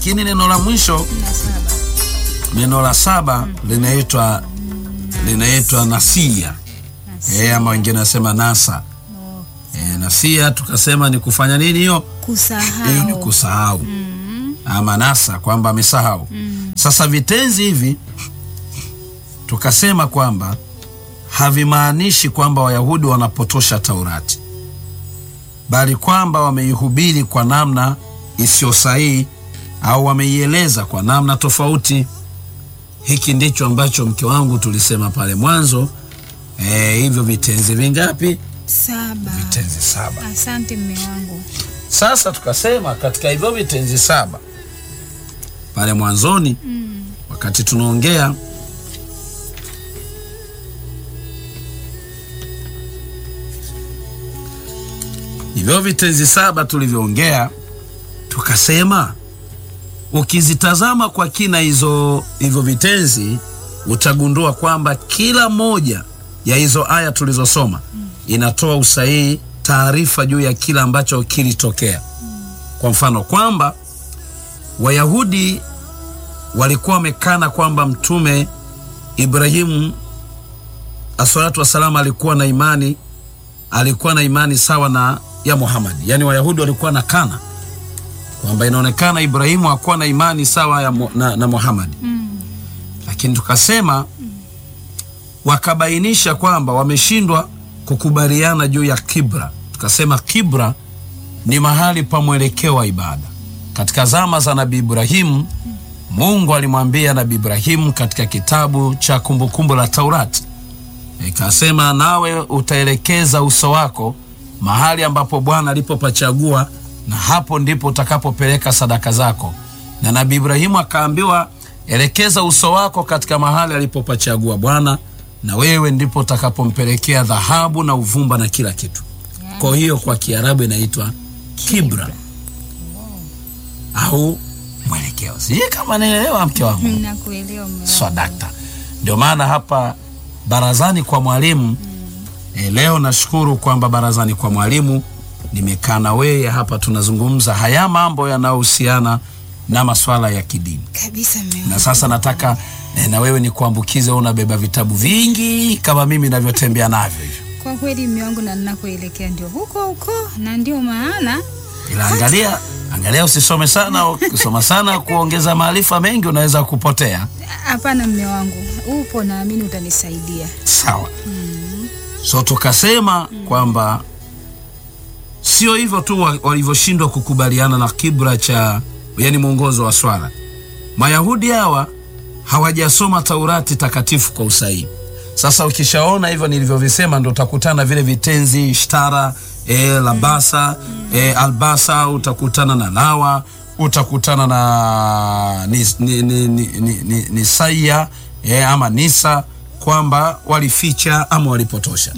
lakini neno la mwisho na saba neno la saba linaitwa linaitwa nasia e, ama wengine wanasema nasa Oh, e, nasia tukasema ni kufanya nini hiyo hiyo ni kusahau kusahau ama nasa kwamba amesahau sasa vitenzi hivi tukasema kwamba havimaanishi kwamba wayahudi wanapotosha taurati bali kwamba wameihubiri kwa namna isiyo sahihi au wameieleza kwa namna tofauti hiki ndicho ambacho mke wangu tulisema pale mwanzo e, hivyo vitenzi vingapi saba. vitenzi saba Asante mme wangu. sasa tukasema katika hivyo vitenzi saba pale mwanzoni wakati tunaongea hivyo vitenzi saba tulivyoongea tukasema ukizitazama kwa kina hizo hivyo vitenzi utagundua kwamba kila moja ya hizo aya tulizosoma inatoa usahihi taarifa juu ya kila ambacho kilitokea kwa mfano kwamba wayahudi walikuwa wamekana kwamba mtume ibrahimu asalatu wassalam alikuwa na imani alikuwa na imani sawa na ya muhamadi yaani wayahudi walikuwa na kana kwamba inaonekana ibrahimu hakuwa na imani sawa ya, Mu- na, na muhamadi lakini tukasema wakabainisha kwamba wameshindwa kukubaliana juu ya kibra tukasema kibra ni mahali pa mwelekeo wa ibada katika zama za nabii ibrahimu mungu alimwambia nabii ibrahimu katika kitabu cha kumbukumbu la taurati ikasema nawe utaelekeza uso wako mahali ambapo bwana alipopachagua na hapo ndipo utakapopeleka sadaka zako na nabii ibrahimu akaambiwa elekeza uso wako katika mahali alipopachagua bwana na wewe ndipo utakapompelekea dhahabu na uvumba na kila kitu kwa hiyo kwa kiarabu inaitwa kibra au mwelekeo sijui kama naelewa mke wangu Nakuelewa mme wangu. swadakta ndio maana hapa barazani kwa mwalimu e, leo nashukuru kwamba barazani kwa mwalimu nimekaa na wewe hapa tunazungumza haya mambo yanayohusiana na maswala ya kidini Kabisa mme wangu. na sasa nataka e, na wewe ni kuambukize unabeba vitabu vingi kama mimi navyotembea navyo hivyo Kwa kweli mme wangu, na ninakoelekea ndio huko huko, na ndio maana ila angalia angalia usisome sana ukisoma sana kuongeza maarifa mengi unaweza kupotea hapana mme wangu, upo, naamini utanisaidia. sawa so tukasema kwamba sio hivyo tu wa- walivyoshindwa kukubaliana na kibra cha yani mwongozo wa swala mayahudi hawa hawajasoma taurati takatifu kwa usahihi sasa ukishaona hivyo nilivyovisema ndo utakutana vile vitenzi shtara e, labasa e, albasa utakutana na lawa utakutana na nis, ni, ni, ni, ni, ni, nisaya e, ama nisa kwamba walificha ama walipotosha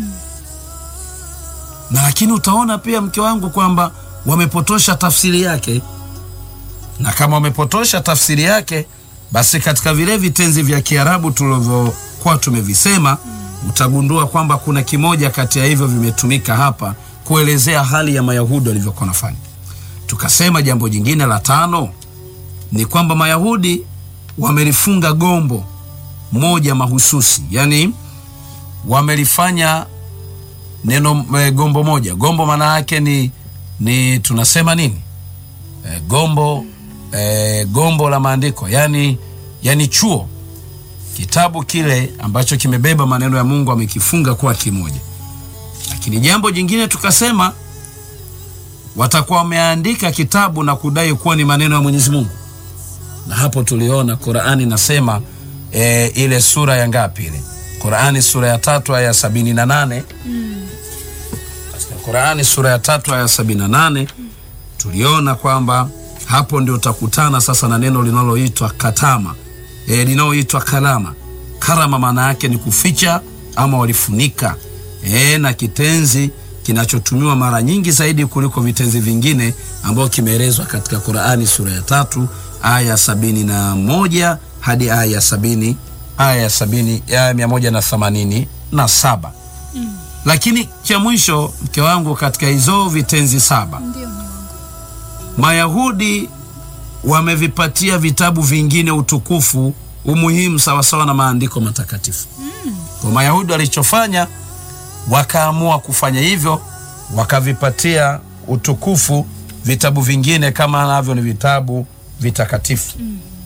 na lakini utaona pia mke wangu kwamba wamepotosha tafsiri yake na kama wamepotosha tafsiri yake basi katika vile vitenzi vya kiarabu tulivyokuwa tumevisema utagundua kwamba kuna kimoja kati ya hivyo vimetumika hapa kuelezea hali ya mayahudi walivyokuwa nafanya tukasema jambo jingine la tano ni kwamba mayahudi wamelifunga gombo moja mahususi yani wamelifanya neno e, gombo moja gombo maana yake ni ni tunasema nini e, gombo e, gombo la maandiko yani yani chuo kitabu kile ambacho kimebeba maneno ya mungu amekifunga kuwa kimoja lakini jambo jingine tukasema watakuwa wameandika kitabu na kudai kuwa ni maneno ya mwenyezi mungu na hapo tuliona qurani nasema e, ile sura ya ngapi ile qurani sura ya tatu aya ya sabini na nane katika qurani sura ya tatu aya sabini na nane tuliona kwamba hapo ndio utakutana sasa na neno linaloitwa katama e, linaloitwa kalama karama maana yake ni kuficha ama walifunika e, na kitenzi kinachotumiwa mara nyingi zaidi kuliko vitenzi vingine ambayo kimeelezwa katika qurani sura ya tatu aya sabini na moja hadi aya ya sabini aya ya sabini aya mia moja na themanini na saba lakini cha mwisho mke wangu katika hizo vitenzi saba Ndio mme wangu. mayahudi wamevipatia vitabu vingine utukufu umuhimu sawasawa na maandiko matakatifu kwa mayahudi walichofanya wakaamua kufanya hivyo wakavipatia utukufu vitabu vingine kama navyo ni vitabu vitakatifu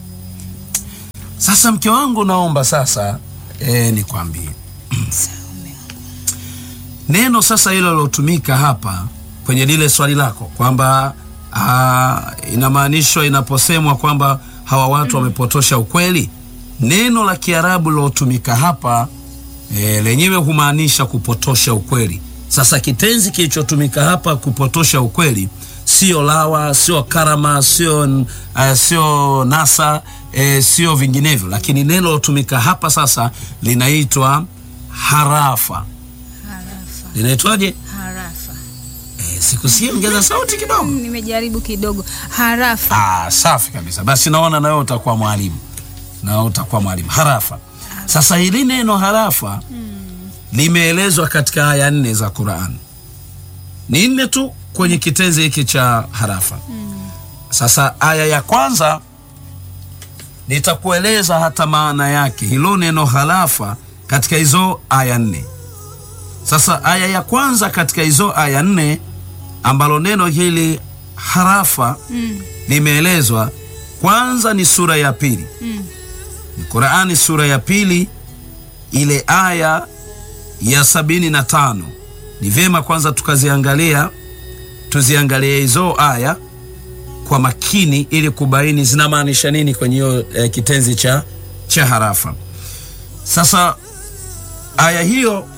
sasa mke wangu naomba sasa e, nikwambie Sawa, mume wangu. neno sasa hilo lilotumika hapa kwenye lile swali lako kwamba ah, inamaanishwa inaposemwa kwamba hawa watu wamepotosha ukweli neno la kiarabu lilotumika hapa e, lenyewe humaanisha kupotosha ukweli sasa kitenzi kilichotumika hapa kupotosha ukweli sio lawa sio karama sio uh, sio nasa e, sio vinginevyo lakini neno lilotumika hapa sasa linaitwa harafa Harafa. linaitwaje Harafa. e, sikusikia ongeza sauti kidogo Nimejaribu kidogo. Harafa. ah, safi kabisa basi naona nawe utakuwa mwalimu na utakuwa mwalimu harafa sasa hili neno harafa limeelezwa katika aya nne za quran ni nne tu kwenye kitenzi hiki cha harafa sasa aya ya kwanza nitakueleza hata maana yake hilo neno harafa katika hizo aya nne sasa aya ya kwanza katika hizo aya nne ambalo neno hili harafa Mm. limeelezwa kwanza ni sura ya pili Mm. ni qurani sura ya pili ile aya ya sabini na tano ni vyema kwanza tukaziangalia tuziangalie hizo aya kwa makini ili kubaini zinamaanisha nini kwenye hiyo eh, kitenzi cha, cha harafa sasa aya hiyo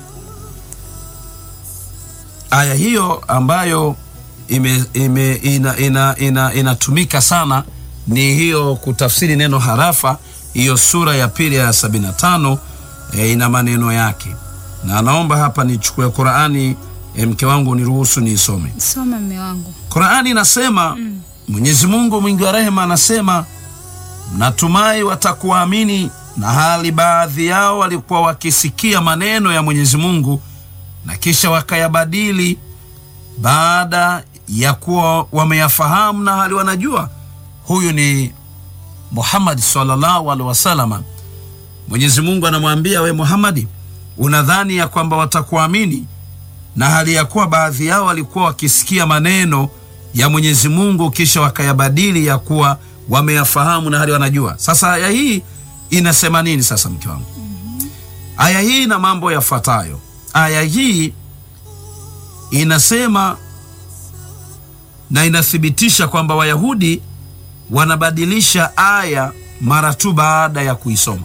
aya hiyo ambayo ime, ime, ina, ina, ina, inatumika sana ni hiyo kutafsiri neno harafa hiyo sura ya pili ya 75 e, ina maneno yake na naomba hapa nichukue qurani e, mke wangu niruhusu niisome Soma mume wangu. qurani inasema mm. mwenyezi mungu mwingi wa rehema anasema natumai watakuamini na hali baadhi yao walikuwa wakisikia maneno ya mwenyezi mungu na kisha wakayabadili baada ya kuwa wameyafahamu na hali wanajua huyu ni muhammadi sallallahu alaihi wasalama mwenyezi mungu anamwambia we muhamadi unadhani ya kwamba watakuamini na hali ya kuwa baadhi yao walikuwa wakisikia maneno ya mwenyezi mungu kisha wakayabadili ya kuwa wameyafahamu na hali wanajua sasa aya hii inasema nini sasa mke wangu aya hii ina mambo yafuatayo aya hii inasema na inathibitisha kwamba wayahudi wanabadilisha aya mara tu baada ya kuisoma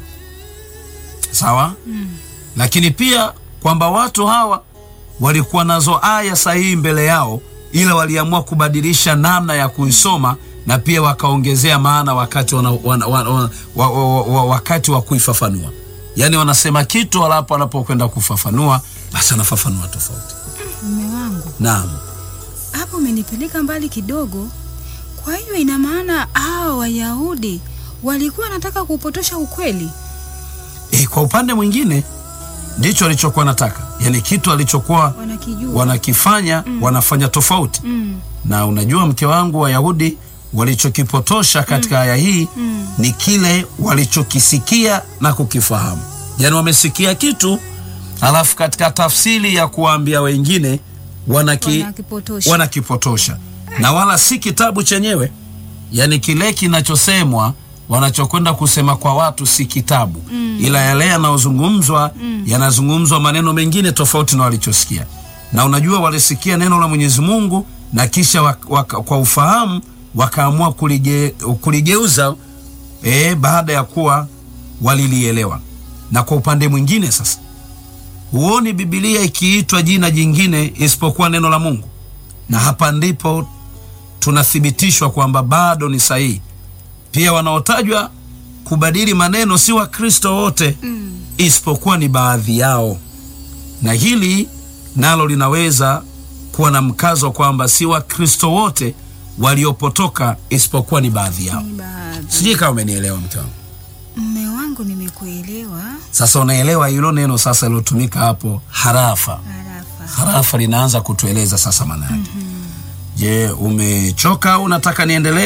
sawa mm. lakini pia kwamba watu hawa walikuwa nazo aya sahihi mbele yao ila waliamua kubadilisha namna ya kuisoma na pia wakaongezea maana wakati wana, wana, wana, wana, wa, wa, wa, wakati wa kuifafanua yaani wanasema kitu halapo wanapokwenda kufafanua basi anafafanua tofauti Mume wangu. naam Hapo umenipeleka mbali kidogo. Kwa hiyo ina maana hao Wayahudi walikuwa wanataka kupotosha ukweli. e, kwa upande mwingine ndicho alichokuwa nataka yaani kitu alichokuwa Wanakijua. wanakifanya mm. wanafanya tofauti Mm. na unajua mke wangu wayahudi walichokipotosha katika aya hii Mm. ni kile walichokisikia na kukifahamu yaani wamesikia kitu alafu katika tafsiri ya kuwaambia wengine wanaki, Wanakipotosha. wanakipotosha na wala si kitabu chenyewe yaani kile kinachosemwa wanachokwenda kusema kwa watu si kitabu mm. ila yale yanayozungumzwa mm. yanazungumzwa maneno mengine tofauti na walichosikia na unajua walisikia neno la mwenyezi mungu na kisha wak, wak, kwa ufahamu wakaamua kulige, kuligeuza e, baada ya kuwa walilielewa na kwa upande mwingine sasa huoni bibilia ikiitwa jina jingine isipokuwa neno la mungu na hapa ndipo tunathibitishwa kwamba bado ni sahihi pia wanaotajwa kubadili maneno si wakristo wote Mm. isipokuwa ni baadhi yao na hili nalo linaweza kuwa na mkazo kwamba si wakristo wote waliopotoka isipokuwa ni baadhi yao Ni baadhi. sijui kama umenielewa mke wangu Mume wangu nimekuelewa. sasa unaelewa hilo neno sasa lilotumika hapo harafa Harafa. harafa linaanza kutueleza sasa maana yake je umechoka au unataka niendelee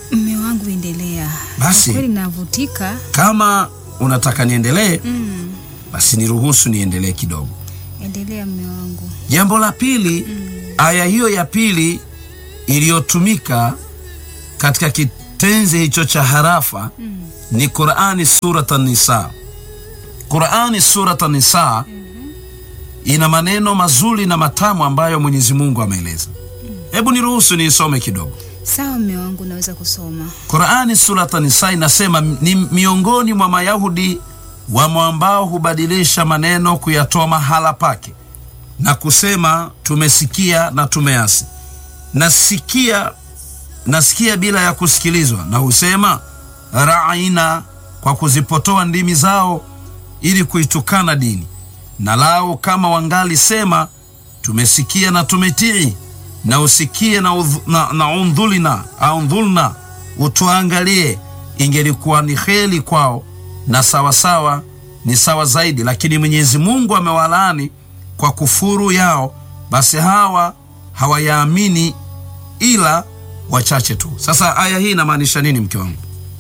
Mme wangu endelea. Basi. Kwa kweli navutika. Kama unataka niendelee, Mm. basi niruhusu niendelee kidogo. Endelea mme wangu. Jambo la pili, aya hiyo ya pili iliyotumika katika kitenzi hicho cha harafa ni Qurani surat An-Nisa. Qurani surat An-Nisa ina maneno mazuri na matamu ambayo Mwenyezi Mungu ameeleza. Hebu niruhusu niisome kidogo. Sawa mme wangu, naweza kusoma. Qurani surat An-Nisa inasema ni miongoni mwa Mayahudi wamo ambao hubadilisha maneno kuyatoa mahala pake na kusema tumesikia na tumeasi, nasikia nasikia bila ya kusikilizwa, na husema raina, kwa kuzipotoa ndimi zao ili kuitukana dini. Na lao kama wangali sema tumesikia na tumetii, na usikie na, udh, na, na undhulina au ndhulna, utuangalie, ingelikuwa ni heri kwao na sawasawa ni sawa zaidi, lakini Mwenyezi Mungu amewalaani kwa kufuru yao, basi hawa hawayaamini ila wachache tu. Sasa aya hii inamaanisha nini, mke wangu?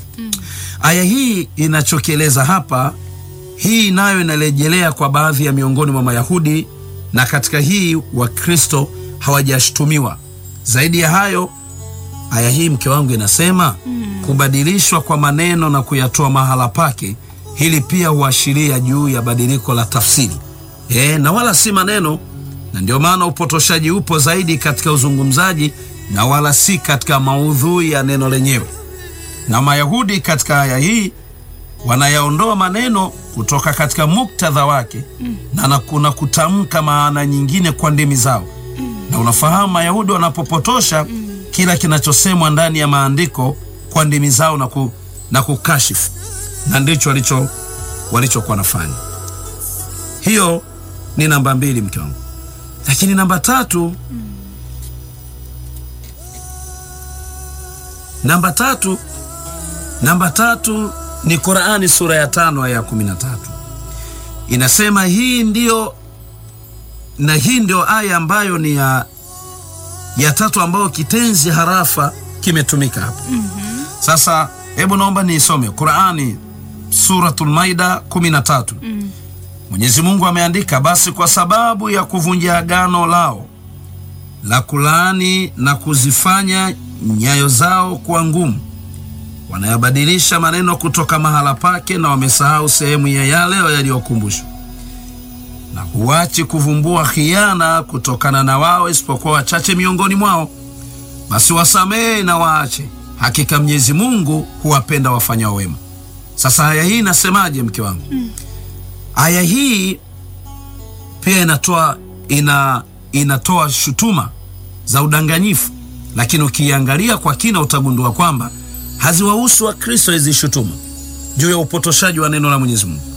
Aya hii inachokieleza hapa, hii nayo inarejelea kwa baadhi ya miongoni mwa Mayahudi, na katika hii Wakristo hawajashtumiwa. Zaidi ya hayo, aya hii mke wangu inasema kubadilishwa kwa maneno na kuyatoa mahala pake, hili pia huashiria juu ya badiliko la tafsiri e, na wala si maneno, na ndio maana upotoshaji upo zaidi katika uzungumzaji na wala si katika maudhui ya neno lenyewe. Na Mayahudi katika aya hii wanayaondoa maneno kutoka katika muktadha wake na na kuna kutamka maana nyingine kwa ndimi zao. Na unafahamu Mayahudi wanapopotosha kila kinachosemwa ndani ya maandiko kwa ndimi zao na, ku, na kukashifu, na ndicho walicho walichokuwa nafanya. Hiyo ni namba mbili, mke wangu. Lakini namba tatu namba tatu namba tatu ni Qurani sura ya tano aya ya kumi na tatu inasema hii ndio na hii ndio aya ambayo ni ya, ya tatu ambayo kitenzi harafa kimetumika hapa. Sasa hebu naomba niisome Qurani Suratul Maida kumi na tatu. Mwenyezi Mungu ameandika, basi kwa sababu ya kuvunja agano lao la kulaani na kuzifanya nyayo zao kuwa ngumu, wanayabadilisha maneno kutoka mahala pake, na wamesahau sehemu ya yale yaliyokumbushwa, na huachi kuvumbua khiana kutokana na wao, isipokuwa wachache miongoni mwao. Basi wasamehe na waache, hakika Mwenyezi Mungu huwapenda wafanyao wema. Sasa aya hii inasemaje, mke wangu? Aya hii pia inatoa ina inatoa shutuma za udanganyifu, lakini ukiangalia kwa kina utagundua kwamba haziwahusu Wakristo hizi shutuma juu ya upotoshaji wa neno la Mwenyezi Mungu.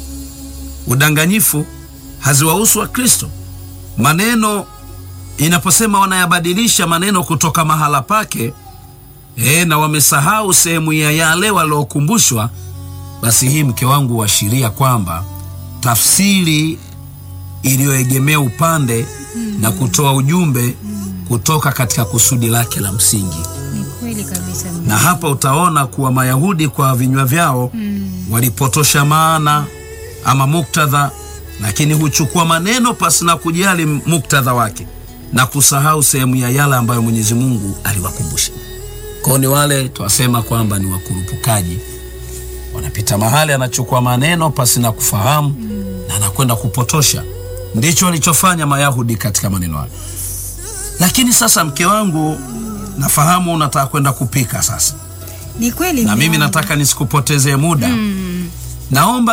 Udanganyifu haziwahusu Wakristo. Maneno inaposema wanayabadilisha maneno kutoka mahala pake e, na wamesahau sehemu ya yale waliokumbushwa, basi hii mke wangu huashiria kwamba tafsiri iliyoegemea upande na kutoa ujumbe kutoka katika kusudi lake la msingi. Ni kweli kabisa mme. Na hapa utaona kuwa Mayahudi kwa vinywa vyao walipotosha maana ama muktadha, lakini huchukua maneno pasi na kujali muktadha wake na kusahau sehemu ya yale ambayo Mwenyezi Mungu aliwakumbusha. Kwao ni wale twasema kwamba ni wakurupukaji, wanapita mahali, anachukua maneno pasi na kufahamu na anakwenda kupotosha. Ndicho walichofanya Mayahudi katika maneno hayo. Lakini sasa, mke wangu, nafahamu unataka kwenda kupika sasa, Ni kweli na mme mimi wangu. nataka nisikupotezee muda. Naomba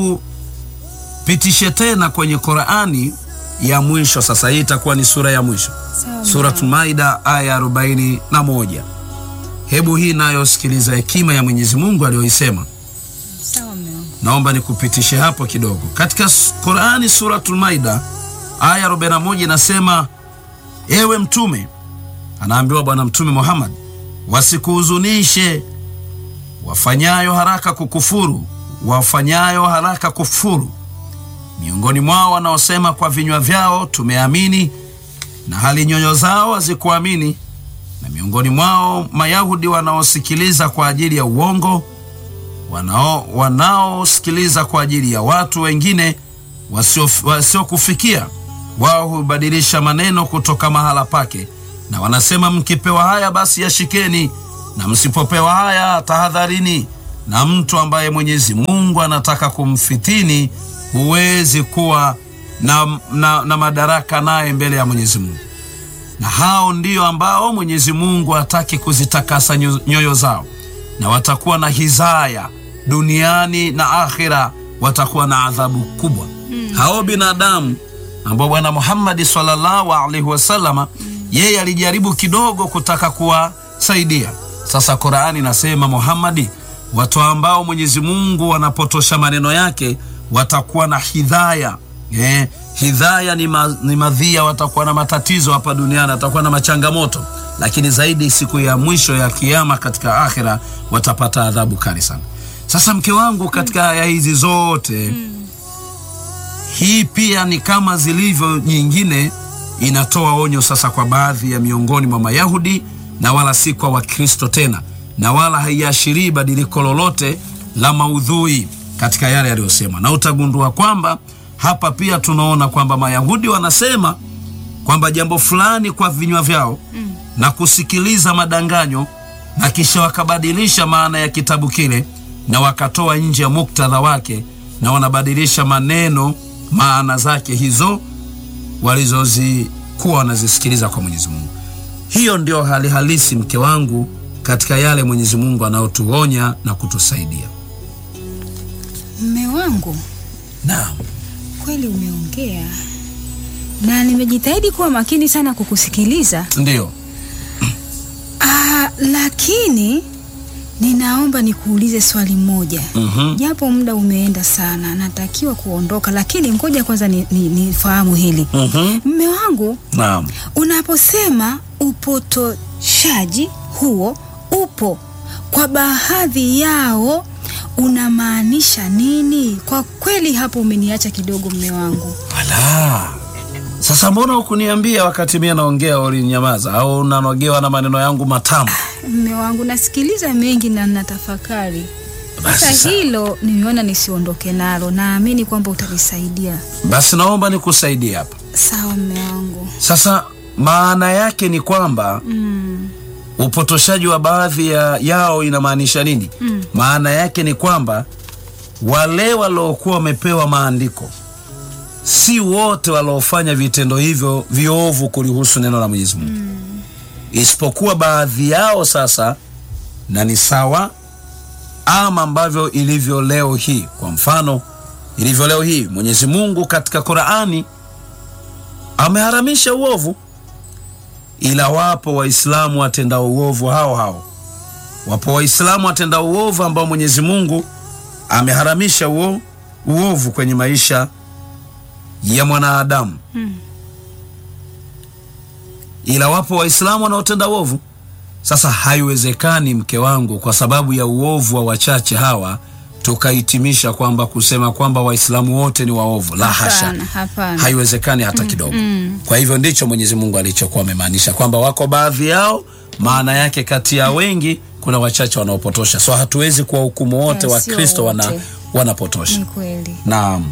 nikupitishe tena kwenye Qurani ya mwisho. Sasa hii itakuwa ni sura ya mwisho, Sawa, mme Suratul wangu. Maida aya arobaini na moja. Hebu hii nayo sikiliza hekima ya Mwenyezi Mungu aliyoisema. Sawa mme wangu. Naomba nikupitishe hapo kidogo. Katika s- Qurani Suratul Maida aya 41 inasema, ewe mtume, anaambiwa Bwana Mtume Muhammad, wasikuhuzunishe wafanyayo haraka kukufuru, wafanyayo haraka kufuru miongoni mwao wanaosema kwa vinywa vyao tumeamini, na hali nyoyo zao hazikuamini. na miongoni mwao Mayahudi wanaosikiliza kwa ajili ya uongo, wanao wanaosikiliza kwa ajili ya watu wengine wasiokufikia wasio wao hubadilisha maneno kutoka mahala pake, na wanasema mkipewa haya basi yashikeni, na msipopewa haya tahadharini. Na mtu ambaye Mwenyezi Mungu anataka kumfitini, huwezi kuwa na, na, na madaraka naye mbele ya Mwenyezi Mungu. Na hao ndio ambao Mwenyezi Mungu hataki kuzitakasa nyoyo zao, na watakuwa na hizaya duniani na akhira, watakuwa na adhabu kubwa. Mm. Hao binadamu ambao Bwana Muhammadi sallallahu alaihi wasallama yeye alijaribu kidogo kutaka kuwasaidia. Sasa Qurani inasema Muhammadi, watu ambao Mwenyezi Mungu wanapotosha maneno yake watakuwa na hidhaya eh, hidhaya ni, ma, ni madhia, watakuwa na matatizo hapa duniani, watakuwa na machangamoto, lakini zaidi siku ya mwisho ya Kiyama katika akhira watapata adhabu kali sana. Sasa mke wangu, katika aya hizi zote mm. Hii pia ni kama zilivyo nyingine, inatoa onyo sasa kwa baadhi ya miongoni mwa Mayahudi na wala si kwa Wakristo tena, na wala haiashirii badiliko lolote la maudhui katika yale yaliyosema, na utagundua kwamba hapa pia tunaona kwamba Mayahudi wanasema kwamba jambo fulani kwa vinywa vyao mm. na kusikiliza madanganyo, na kisha wakabadilisha maana ya kitabu kile na wakatoa nje ya muktadha wake, na wanabadilisha maneno maana zake hizo walizozikuwa wanazisikiliza kwa Mwenyezi Mungu. Hiyo ndio hali halisi, mke wangu, katika yale Mwenyezi Mungu anayotuonya na kutusaidia. Mme wangu, Naam, kweli umeongea na nimejitahidi kuwa makini sana kukusikiliza. ndiyo. Ah, lakini ninaomba nikuulize swali moja Mhm. japo muda umeenda sana, natakiwa kuondoka, lakini ngoja kwanza nifahamu ni, nifahamu hili Mhm. mme wangu, Naam. unaposema upotoshaji huo upo kwa baadhi yao unamaanisha nini? Kwa kweli hapo umeniacha kidogo mme wangu. Ala, sasa mbona hukuniambia wakati mie naongea ulinyamaza, au unanogewa na maneno yangu matamu? Mme wangu, nasikiliza mengi na natafakari. Basi Sasa sawa. hilo nimeona nisiondoke nalo, naamini kwamba utanisaidia. Basi naomba nikusaidie hapa. Sawa mme wangu. Sasa maana yake ni kwamba Mm. upotoshaji wa baadhi ya yao inamaanisha nini? Mm. Maana yake ni kwamba wale waliokuwa wamepewa maandiko si wote waliofanya vitendo hivyo viovu kulihusu neno la Mwenyezi Mungu isipokuwa baadhi yao. Sasa na ni sawa ama ambavyo ilivyo leo hii. Kwa mfano ilivyo leo hii, Mwenyezi Mungu katika Qur'ani ameharamisha uovu, ila wapo Waislamu watendao uovu hao hao. Wapo Waislamu watendao uovu ambao Mwenyezi Mungu ameharamisha uo, uovu kwenye maisha ya mwanadamu Mm. ila wapo Waislamu wanaotenda uovu. Sasa haiwezekani, mke wangu, kwa sababu ya uovu wa wachache hawa tukahitimisha kwamba kusema kwamba Waislamu wote ni waovu. La hasha, Hapana, hapana. haiwezekani hata kidogo. Kwa hivyo ndicho Mwenyezi Mungu alichokuwa amemaanisha kwamba wako baadhi yao, maana yake kati ya wengi kuna wachache wanaopotosha. So hatuwezi kuwahukumu wote Eh, wa sio Kristo wana, wote. wanapotosha. Ni kweli. Naam.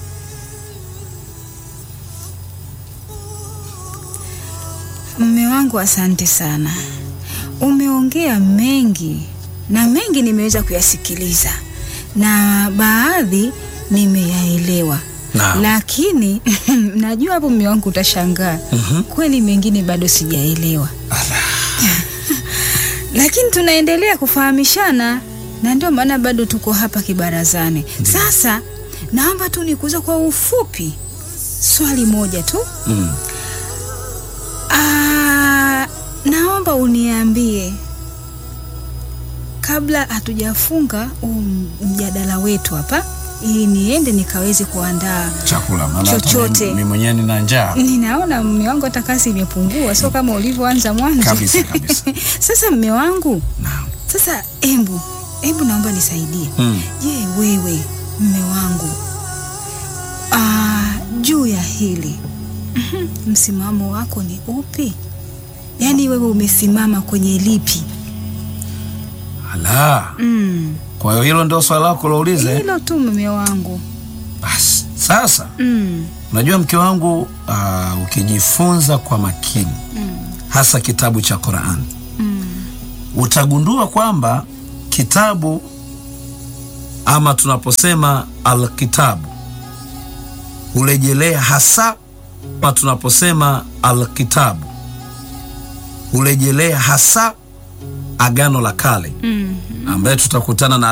Mme wangu, asante sana, umeongea mengi na mengi nimeweza kuyasikiliza na baadhi nimeyaelewa. Naam. Lakini najua hapo mme wangu utashangaa, kweli mengine bado sijaelewa, lakini tunaendelea kufahamishana na ndio maana bado tuko hapa kibarazani. Sasa naomba tu nikuuza kwa ufupi swali moja tu. Mm. Ah, naomba uniambie kabla hatujafunga huu mjadala wetu hapa, ili niende nikaweze kuandaa. Chakula maana hata Chochote. mimi mwenyewe nina njaa. Ninaona mme wangu hata kasi imepungua, sio kama ulivyoanza mwanzo Kabisa, kabisa. Sasa mme wangu, Naam. sasa embu embu, naomba nisaidie. Mm. Je, wewe mme wangu, ah, juu ya hili mhm, msimamo wako ni upi? yaani wewe umesimama kwenye lipi? Ala, Mm. kwa hiyo hilo ndio swala lako laulize. Hilo tu mume wangu. Basi sasa, Mm. unajua mke wangu, ah, ukijifunza kwa makini hasa kitabu cha Qur'an Mm. utagundua kwamba kitabu ama tunaposema alkitabu hurejelea hasa ama tunaposema alkitabu hurejelea hasa Agano la Kale Mm. ambaye tutakutana na